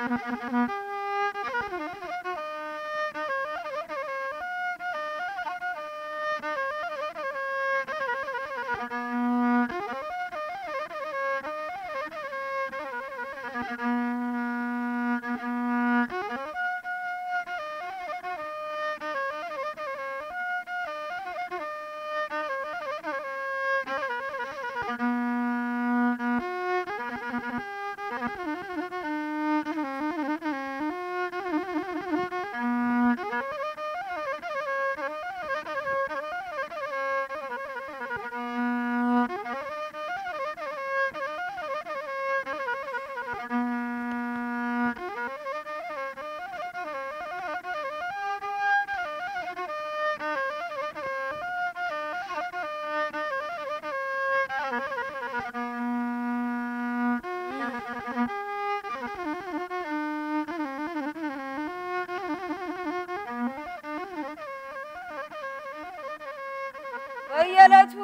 በየዕለቱ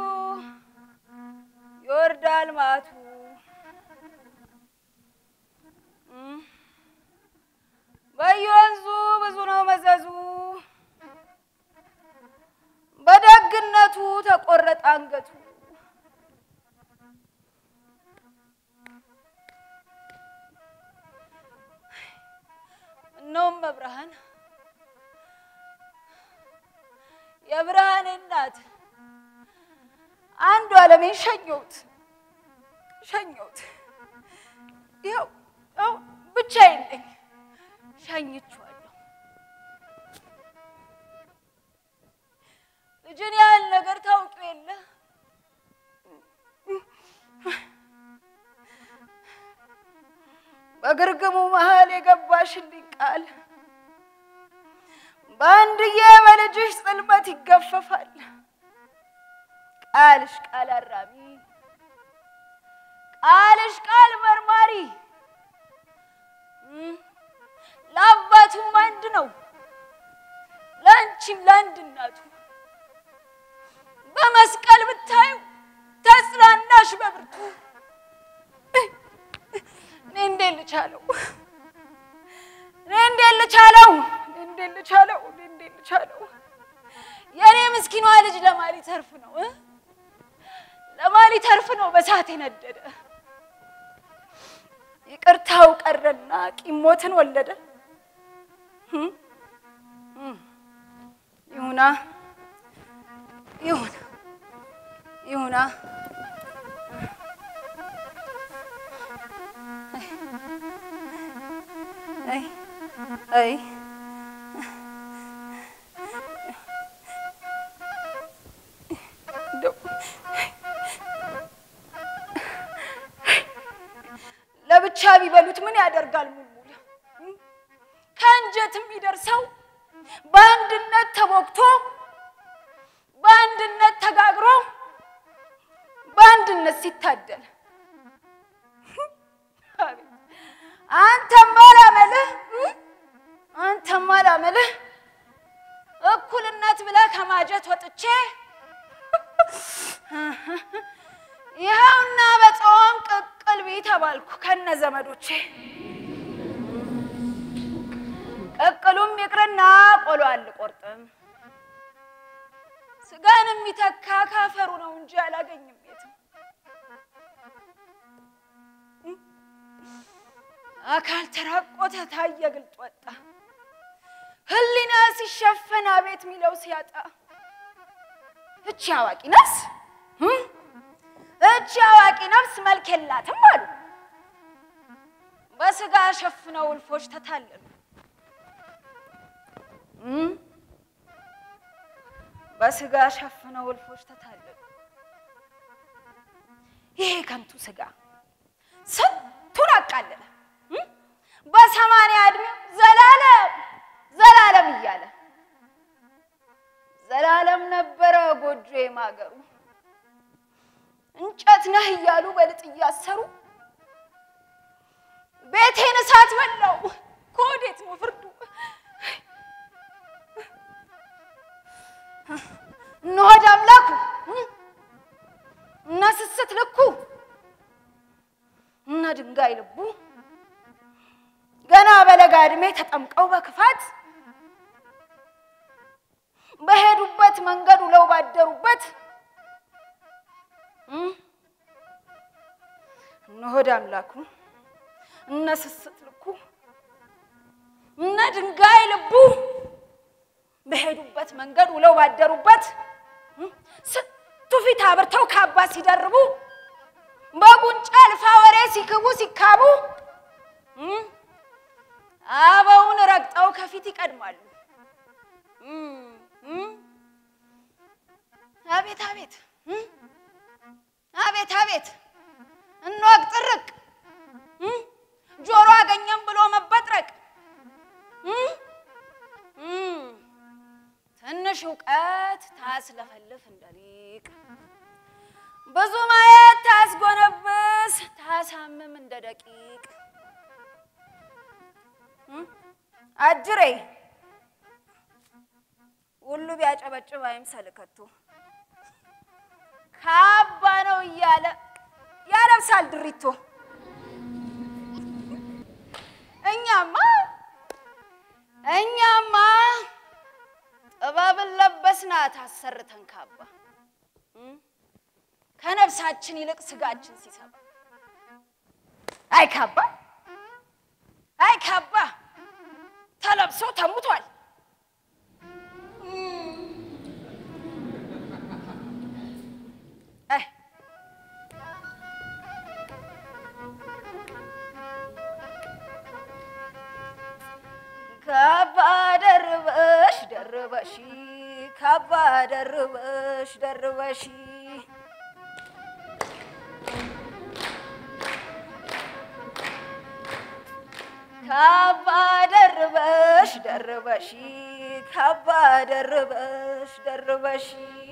ይወርዳል ማቱ በየወንዙ ብዙ ነው መዘዙ በደግነቱ ተቆረጠ አንገቱ እነውም መብርሃን የብርሃኔ እናት አንዱ ዓለሜን ሸኘሁት ሸኘሁት። ይኸው ይኸው ብቻዬን ነኝ ሸኝቼዋለሁ። ልጅን ያህል ነገር ታውቂው የለ በግርግሙ መሀል የገባሽልኝ ቃል በአንድዬ በልጅሽ ጽልመት ይገፈፋል። ቃልሽ ቃል አራሚ፣ ቃልሽ ቃል መርማሪ፣ ለአባቱም አንድ ነው፣ ለአንቺም ለአንድ እናቱ። በመስቀል ብታዩ ተጽናናሽ በብርቱ። እኔ እንዴት ልቻለው? እኔ እንዴት ልቻለው? እኔ እንዴት ልቻለው? እኔ እንዴት ልቻለው? የእኔ ምስኪኗ ልጅ ለማን ሊተርፍ ነው? ለማን ሊተርፍ ነው በሳት የነደደ? ይቅርታው ቀረና ቂሞትን ወለደ። ይሁና ይሁን ይሁና አይ አይ ለብቻ ቢበሉት ምን ያደርጋል? ሙልሙል ከእንጀት የሚደርሰው በአንድነት ተቦክቶ በአንድነት ተጋግሮ በአንድነት ሲታደል አንተማ ላመልህ አንተማ ላመልህ እኩልነት ብለህ ከማጀት ወጥቼ ይኸውና በጾም ቅቅል ቢ ተባልኩ ከነ ዘመዶቼ። ቅቅሉም ይቅርና ቆሎ አልቆርጥም። ስጋን የሚተካ ካፈሩ ነው እንጂ አላገኝም የትም። አካል ተራቆተ ታየ ግልጥ ወጣ። ህሊና ሲሸፈን አቤት ሚለው ሲያጣ እቺ አዋቂ ነፍስ እቺ አዋቂ ነፍስ መልክ የላትም አሉ። በስጋ ሸፍነው እልፎች ተታለሉ። በስጋ ሸፍነው እልፎች ተታለሉ። ይሄ ከንቱ ስጋ ስንቱን አቃለለ። በሰማንያ ዕድሜው ዘላለም ዘላለም እያለ ዘላለም ነበረ ጎጆ ማገሩ እንጨት ነህ እያሉ በልጥ እያሰሩ ቤቴን እሳት በላው። ከወዴት ነው ፍርዱ? እነ ሆድ አምላኩ እነ ስስት ልኩ እነ ድንጋይ ልቡ ገና በለጋ ዕድሜ ተጠምቀው በክፋት በሄዱበት መንገድ ውለው ባደሩበት እነ ሆድ አምላኩ እነ ስስት ልኩ እነ ድንጋይ ልቡ በሄዱበት መንገድ ውለው ባደሩበት ስንቱ ፊት አብርተው ካባ ሲደርቡ በጉንጫ አልፋ ወሬ ሲክቡ ሲካቡ አበውን ረግጠው ከፊት ይቀድማሉ። አቤት አቤት አቤት አቤት እንወቅ ጥርቅ ጆሮ አገኘም ብሎ መበጥረቅ ትንሽ እውቀት ታስለፈልፍ እንደ ሊቅ ብዙ ማየት ታስጎነብስ ታሳምም እንደ ደቂቅ አጅሬ ሁሉ ቢያጨበጭብ አይምሰል ከቶ ካባ ነው እያለ ያለብሳል ድሪቶ። እኛማ እኛማ ጥበብን ለበስናት አሰርተን ካባ ከነፍሳችን ይልቅ ስጋችን ሲሰባ አይ ካባ አይ ካባ ተለብሶ ተሙቷል። አይ ካባ ደርበሽ ደርበሽ ካባ ደርበሽ ደርበሽ ካባ ደርበሽ ደርበሽ ካባ ደርበሽ ደርበሽ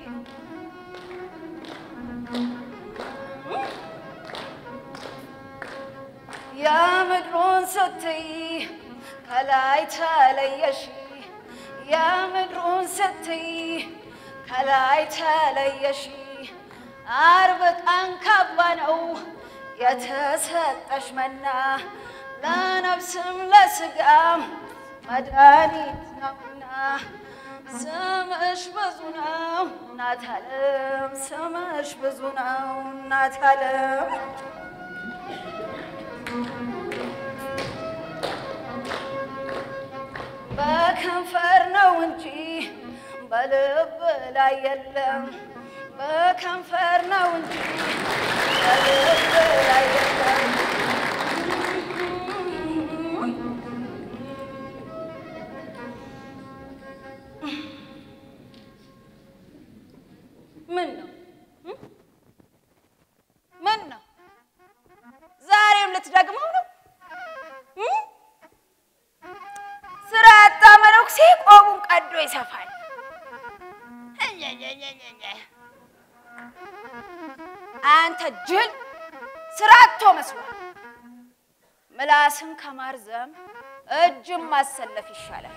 የምድሩን ስትይ ከላይ ተለየሽ የምድሩን ስትይ ከላይ ተለየሽ አርብ ቀን ካባ ነው የተሰጠሽ መና ለነፍስም ለስጋም መድኃኒት ነውና ስምሽ ብዙ ነው እናት ዓለም ስምሽ ብዙ ነው እናት ዓለም በከንፈር ነው እንጂ በልብ ላይ የለም። በከንፈር ነው እንጂ በልብ ላይ የለም። ምን ነው ምን ነው ዛሬም ልትደግመው ነው? ስራ ያጣ መነኩሴ ቆቡን ቀዶ ይሰፋል። አንተ ጅል ስራ አጥቶ መስሏል። ምላስን ከማርዘም እጅም ማሰለፍ ይሻላል።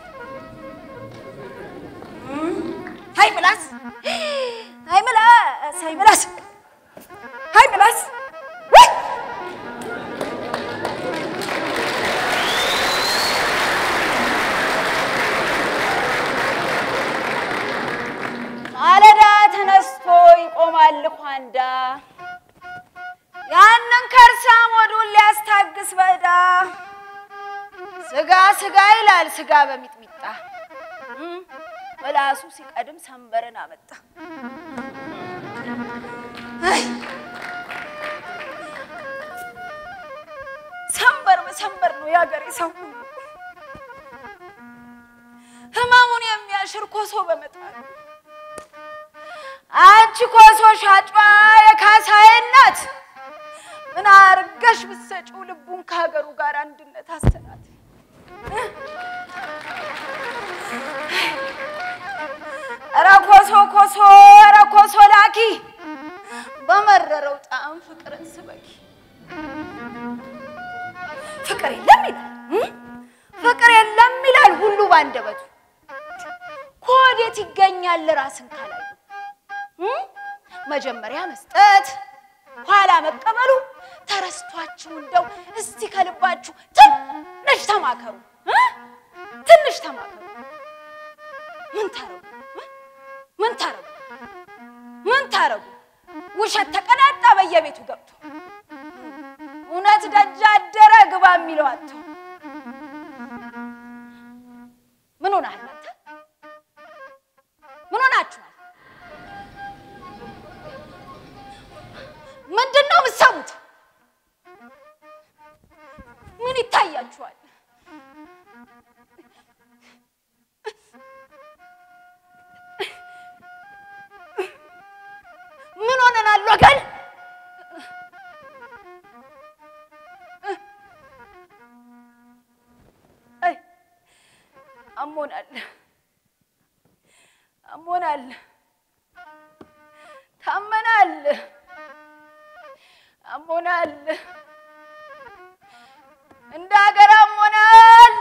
ሀይ ምላስ፣ ሀይ ምላስ፣ ሀይ ምላስ፣ ሀይ ምላስ ማለዳ ተነስቶ ይቆማል ልኳንዳ ያንን ከርሳም ወዱን ሊያስታግስ በዳ ስጋ ስጋ ይላል ስጋ በሚጥሚጣ ምላሱ ሲቀድም ሰንበርን አመጣ። ሰንበር በሰንበር ነው የአገሬ ሰው ሁሉ ህመሙን የሚያሽር ኮሶ በመጣል አንቺ ኮሶ ሻጯ የካሳዬ እናት ምን አርገሽ ብትሰጪው ልቡን ከሀገሩ ጋር አንድነት አሰናት። ኧረ ኮሶ ኮሶ ኧረ ኮሶ ላኪ በመረረው ጣዕም ፍቅርን ስበኪ። ፍቅር የለም ይላል ፍቅር የለም ይላል ሁሉ ባንደበቱ። ከወዴት ይገኛል ራስን ካላዩ መጀመሪያ መስጠት ኋላ መቀበሉ ተረስቷችሁ እንደው እስቲ ከልባችሁ ትንሽ ተማከሩ እ? ትንሽ ተማከሩ። ምን ታረጉ? እ? ምን ታረጉ? ምን ታረጉ? ውሸት ተቀናጣ በየቤቱ ገብቶ እውነት ደጅ አደረ ግባ የሚለው አጥቶ ምን ሆናል አንተ? ምን ሆናችኋል? ምንድን ነው የምትሰሙት? ምን ይታያችኋል? ምን ሆነናል ወገን? አይ አሞናል፣ አሞናል፣ ታመናል፣ አሞናል፣ እንደ ሀገር አሞናል፣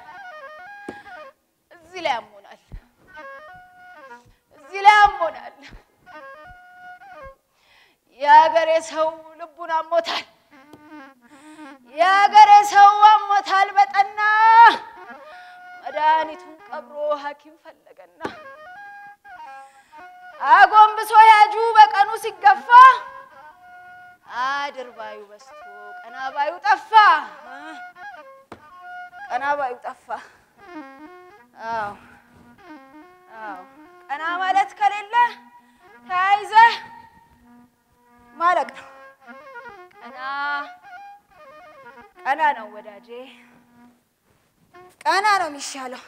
እዚህ ላይ አሞናል፣ እዚህ ላይ አሞናል። የሀገሬ ሰው ልቡን አሞታል። የሀገሬ ሰው አሞታል በጠና መድኃኒቱን ቀብሮ ሐኪም ፈለገና አጎንብሶ ያጁ በቀኑ ሲገፋ አድርባዩ በስቶ ቀናባዩ ጠፋ። ቀናባዩ ጠፋ። አዎ አዎ፣ ቀና ማለት ከሌለ ተያይዘህ ማለቅ ነው። ቀና ቀና ነው ወዳጄ፣ ቀና ነው የሚሻለው።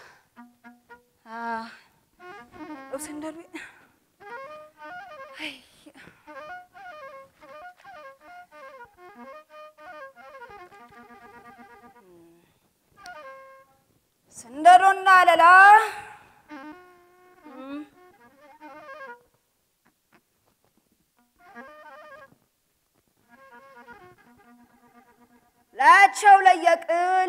ሰንደሉ ስንደዶና ለላ ላያቸው ለየቅል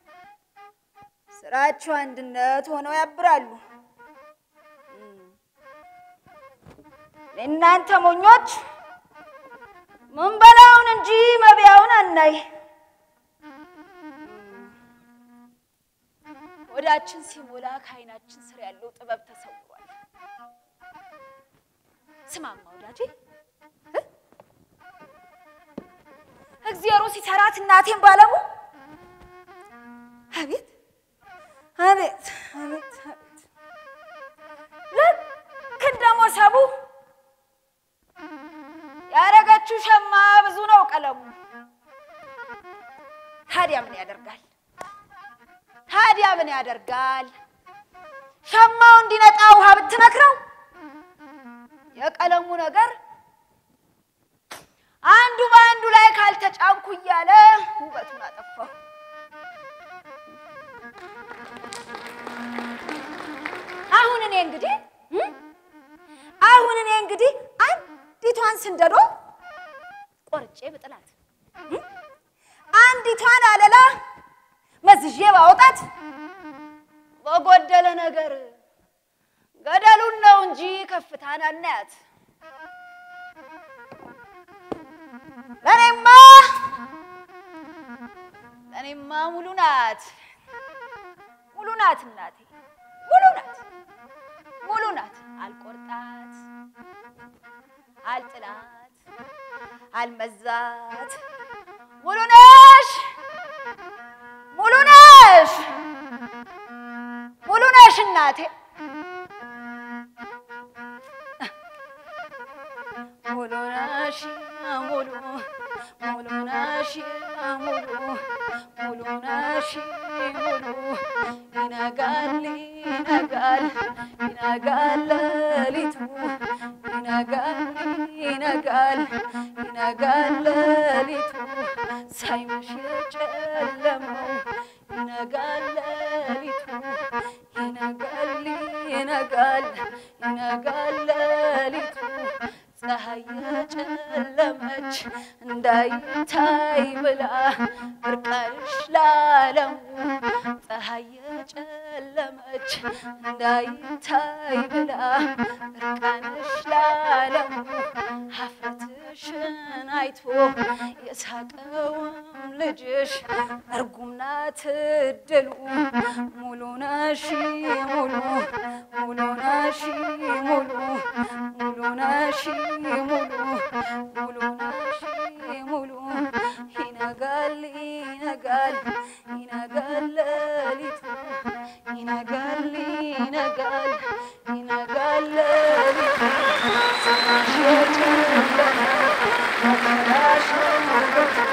ስራቸው አንድነት ሆነው ያብራሉ። እናንተ ሞኞች ምን በላውን እንጂ መብያውን አናይ። ወዳችን ሲሞላ ከዓይናችን ስር ያለው ጥበብ ተሰውሯል። ስማማ ወዳጄ እ? እግዚአብሔሩ ሲሰራት እናቴን ባለሙ አቤት አቤት አቤት አቤት ልክ እንደ ሞሰቡ ያረገችው ሸማ ብዙ ነው ቀለሙ። ታዲያ ምን ያደርጋል? ታዲያ ምን ያደርጋል? ሸማው እንዲነጣ ውሃ ብትነክረው የቀለሙ ነገር አንዱ በአንዱ ላይ ካልተጫንኩ እያለ ውበቱን አጠፋው። አሁን እኔ እንግዲህ እ? አሁን እኔ እንግዲህ አንዲቷን ስንደዶ ቆርጬ ብጥላት እ? አንዲቷን አለላ መዝዤ ባወጣት በጎደለ ነገር ገደሉን ነው እንጂ ከፍታን አናያት። ለእኔማ ለእኔማ ሙሉ ናት ሙሉ ናት እናቴ ሙሉ ናት ሙሉ ናት። አልቆርጣት አልጥላት አልመዛት ሙሉ ነሽ ሙሉ ነሽ ሙሉ ነሽ እናቴ ሙሉ ነሽ ሙሉ ሙሉ ነሽ ሙሉ ሙሉ ነሽ ሙሉ ይነጋል ይነጋል ይነጋል ሌሊቱ ይነጋል ይነጋል ይነጋል ሌሊቱ ሳይመሽ የጨለመው ይነጋል ሌሊቱ ይነጋል ይነጋል ይነጋል ሌሊቱ ፀሐይ የጨለመች እንዳይታይ ብላ እርቃንሽ ነሽ ለዓለሙ ፀሐይ የጨለመች እንዳይታይ ብላ እርቃንሽ ለዓለሙ ሀፍረትሽን አይቶ የሳቀውም ልጅሽ እርጉም ናት እድሉ ሙሉ ነሽ ሙሉ ሙሉ ነሽ ሙሉ ሙሉ ነሽ ሙሉ ሙሉ ነሽ ሙሉ ይነጋል ይነጋል ይነጋል ሌሊቱ ይነጋል ይነጋል ይነጋል ሌሊቱ ስራሽ የጨለመ መከራሽ